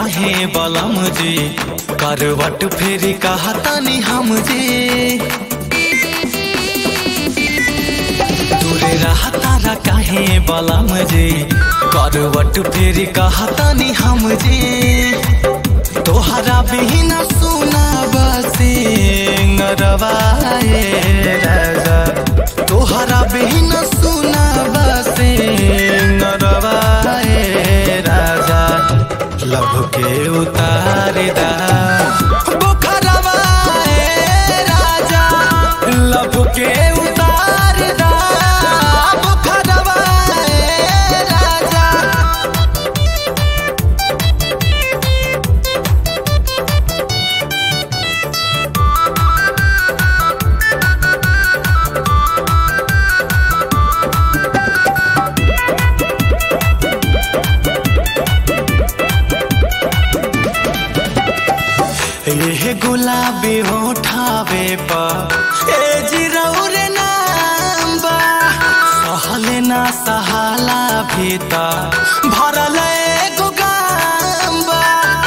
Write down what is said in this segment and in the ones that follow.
काहे बलम जी करवट फेरी कहतनी हम जी दूरे रहतारा काहे बलम जी करवट फेरी कहतनी हम जी तोहरा बिना सुना बसे रवाए राजा तोहरा बिना सुना बसे रवाए राजा लभ के उतार दा बुखरवा ए राजा लभ के उतार दा बुखरवा ए राजा ए गुलाबी होठावे पा ए जिरौरे नाम बा सहले ना सहाला भीता भरल एगो गाम बा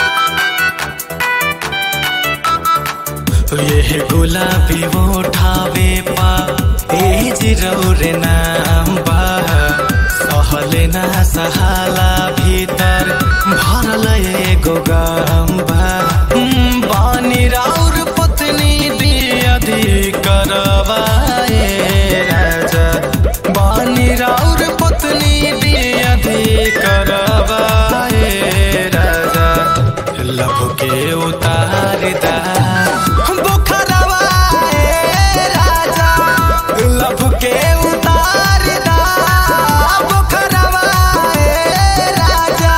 ये गुलाबी होठावे पा ए जिरौरे नाम बा सहले ना सहाला भीतर भरल एगो गाम बा हम्म, बानी राउर पत्नी दियधी करवाए राजा बानी राउर पत्नी दियधी करवाए राजा लभ के उतार दा बुखरवा ए राजा लभ के उतार दा बुखरवा ए राजा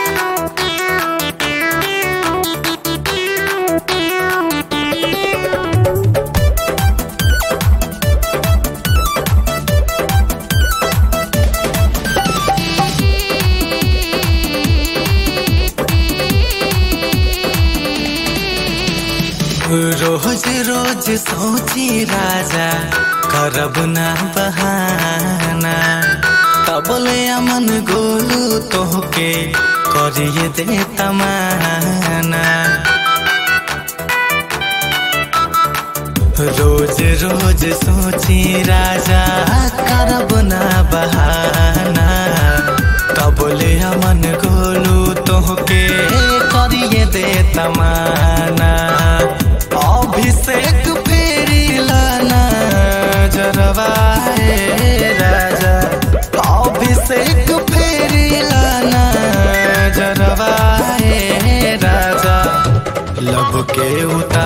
रोज रोज सोची राजा करब ना बहाना तबले अमन गोलू तोहके करिए दे तमाना रोज रोज सोची राजा करब ना बहाना तबले अमन गोलू तोहके करिए दे तमाना अभिषेक फेरी लाना जरवाए राजा अभिषेक फेरी लाना जरवाए राजा लब के उतार